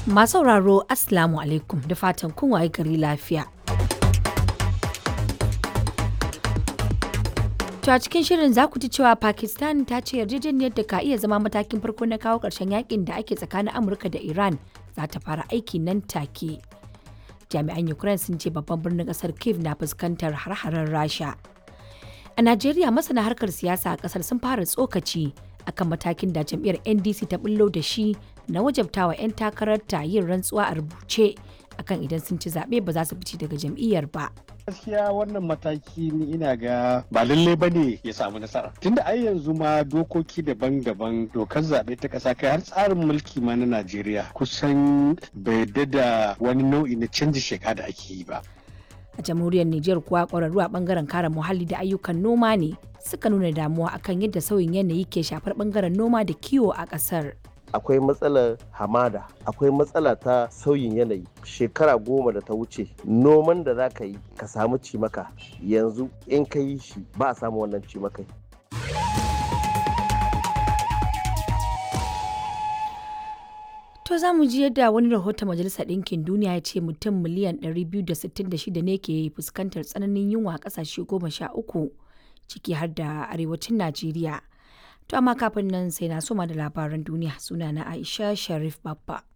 Masu sauraro Assalamu alaikum da fatan kun waye gari lafiya. To a cikin shirin za ku ji cewa Pakistan ta ce yarjejeniyar da ka iya zama matakin farko na kawo ƙarshen yakin da ake tsakanin Amurka da Iran za ta fara aiki nan take. Jami'an Ukraine sun ce babban birnin ƙasar Kiev na fuskantar har-haren Rasha. A Najeriya masana harkar siyasa a ƙasar sun fara tsokaci akan matakin da jam'iyyar NDC ta bullo da shi na wajabtawa 'yan takararta yin rantsuwa a rubuce akan idan sun ci zaɓe ba za su fice daga jam'iyyar ba. gaskiya wannan mataki ni ina ga ba lallai ba ne ya samu nasara tunda ai yanzu ma dokoki daban-daban dokar zaɓe ta ƙasa kai har tsarin mulki ma na najeriya kusan bai da wani nau'i na canji sheka da ake yi ba A jamhuriyar Nijar kuwa ƙwararru a ɓangaren kare muhalli da ayyukan noma ne suka nuna damuwa akan yadda sauyin yanayi ke shafar ɓangaren noma da kiwo a ƙasar. akwai matsalar hamada akwai matsala ta sauyin yanayi shekara goma da ta wuce noman da za ka yi ka samu cimaka yanzu in ka yi shi ba a samu wannan cimakai To za mu ji yadda wani rahoton Majalisar Ɗinkin Duniya ya ce mutum miliyan 266 ne ke fuskantar tsananin yunwa a ƙasashe goma sha uku ciki har da arewacin Najeriya. To amma kafin nan sai na soma da labaran duniya sunana Aisha Sharif Babba.